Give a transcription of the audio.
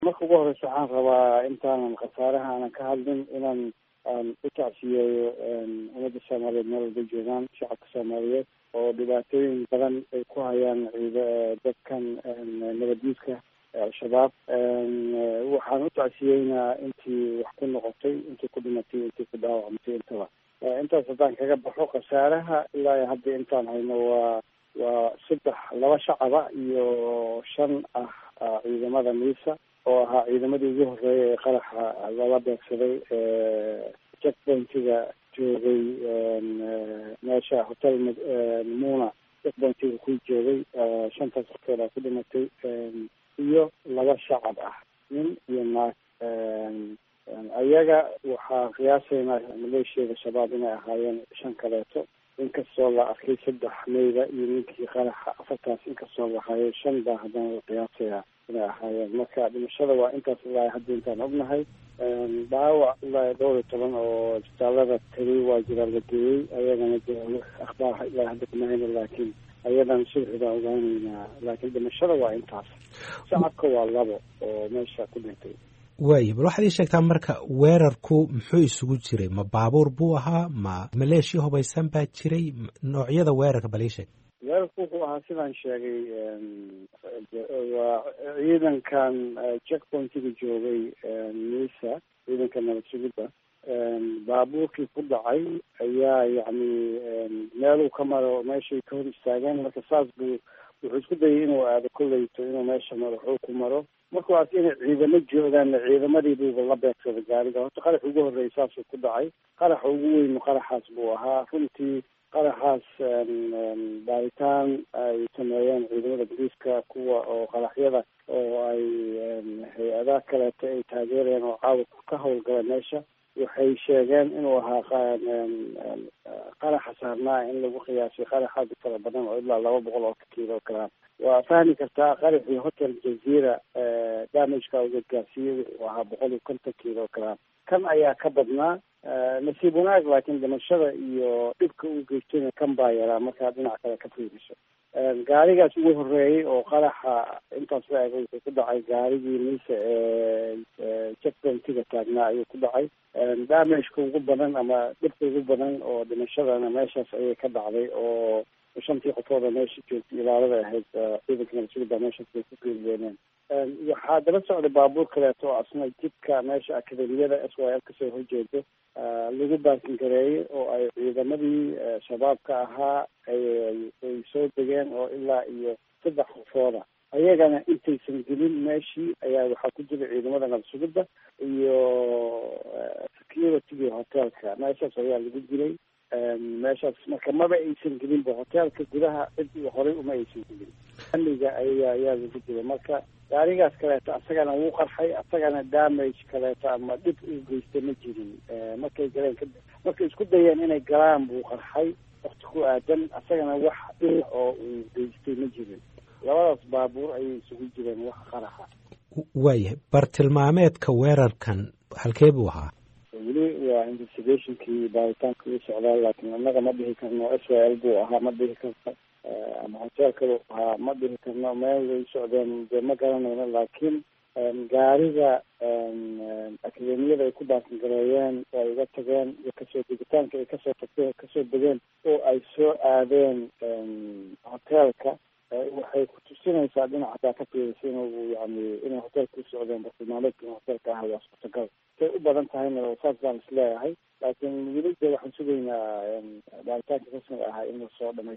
marka ugu horeysa waxaan rabaa intaanan khasaaraha aanan ka hadlin inaan aan u tacsiyeeyo ummadda soomaaliyeed meel walba joogaan shacabka soomaaliyeed oo dhibaatooyin badan ay ku hayaan ciida dadkan nabaddiidka al-shabaab waxaan u tacsiyeynaa intii wax ku noqotay intii ku dhimatay intii ku dhaawacmatay intaba intaas haddaan kaga baxo khasaaraha ilaa hadda intaan hayno waa waa saddex laba shacaba iyo shan ah ciidamada miisa oo ahaa ciidamadii ugu horreeyay ee qaraxa lala beegsaday checkpointiga joogay meesha hotel muna checkpointiga ku joogay shantaas qofkeeda ku dhimatay iyo laba shacab ah nin iyo naag ayaga waxaa qiyaasaynaa maleeshiyada shabaab inay ahaayeen shan kaleeto inkastoo la arkay saddex meyda iyo ninkii qaraxa afartaas inkastoo la hayo shan baa haddana la qiyaasayaa inay ahaayeen marka dhimashada waa intaas ilaa hadda intaan ognahay dhaawac ilaa dhowr iyo toban oo isbitaalada tegay waa jiraa la geeyey ayagana de akhbaar ilaa hadda kuma hayno laakiin ayadan subxi baan ogaaneynaa laakiin dhimashada waa intaas shacabka waa labo oo meesha ku dhintay waayo bal waxaad ii sheegtaa marka weerarku muxuu isugu jiray ma baabuur buu ahaa ma maleeshiya hubaysan baa jiray noocyada weerarka bal ii sheeg weerarku wuxuu ahaa sidaan sheegay waa ciidankan checkpointiga joogay misa ciidanka nabad sugidda baabuurkii ku dhacay ayaa yacni meeluu ka maro meeshay ka hor istaageen marka saas buu wuxuu isku dayay inuu aado kolleyto inuu meesha maro xuu ku maro markuu arka inay ciidamo joogaan ciidamadii buuba la beegsaday gaariga horta qarax ugu horreeyay saasuu ku dhacay qaraxa ugu weynu qaraxaas buu ahaa runtii qaraxaas baaritaan ay sameeyeen ciidamada boliiska kuwa oo qaraxyada oo ay hay-adaha kaleeto ay taageereen oo caawa ka howlgala meesha waxay sheegeen inuu ahaa qaraxa saarnaa in lagu qiyaasay qarax aad u fara badan oo ilaa laba boqol oo kiilo kalaan waa fahmi kartaa qaraxii hotel jazeera damageka uga gaarsiiyey wuxuu ahaa boqol iyo konton kiilo kalaan kan ayaa ka badnaa nasiib wanaag laakiin dhimashada iyo dhibka u geystayna kan baa yaraa markaa dhinac kale ka fiiriso gaarigaas ugu horreeyay oo qaraxa intaas la eg wuxuu ku dhacay gaarigii mise ee checkpointiga taagnaa ayuu ku dhacay damageka ugu badan ama dhibka ugu badan oo dhimashadana meeshaas ayay ka dhacday oo shantii qofooda meesha joogtay ilaalada ahayd ciidanka nabadsuguda meeshaas bay ku geeriyooneen waxaa daba socday baabuur kaleeto oo asna jidka meesha akademiyada s y l kasoo horjeedo lagu baakin gareeyey oo ay ciidamadii shabaabka ahaa ay soo degeen oo ilaa iyo saddex qofooda ayagana intaysan gelin meeshii ayaa waxaa ku jira ciidamada nabasugidda iyo security hotelka meeshaas ayaa lagu dilay meeshaas marka maba aysan gelinba hoteelka gudaha cid horey uma aysan gelin amniga ayaa ayaa lagu dilay marka gaarigaas kaleeto asagana wuu qarxay asagana damage kaleeto ama dhib uu geystay ma jirin markay galeen ka markay isku dayeen inay galaan buu qarxay wakti ku aadan asagana wax dhib oo uu geystay ma jirin labadaas baabuur ayay isugu jireen wax qaraxa waayahay bartilmaameedka weerarkan halkee buu ahaa weli waa investigationkii baaritaanka uu socdaa laakiin annaga ma dhihi karno s y l buu ahaa ma dhihi karno ama hoteelkadu ahaa ma dhihi karno meel way socdeen dee ma garanayno laakiin gaariga akademiyada ay ku baakin gareeyeen oo ay uga tageen iyo kasoo degitaanka ay kasoo tagteen kasoo degeen oo ay soo aadeen hoteelka waxay kutusinaysaa dhinac hataa ka fiirisa inuu yani inay hoteelka u socdeen bartilmaameedka in hoteelka ah waa suurtagal say u badan tahayna saas baan is leeyahay laakiin weli de waxaan sugaynaa baaritaanka rasmiga ahaa in lasoo dhamay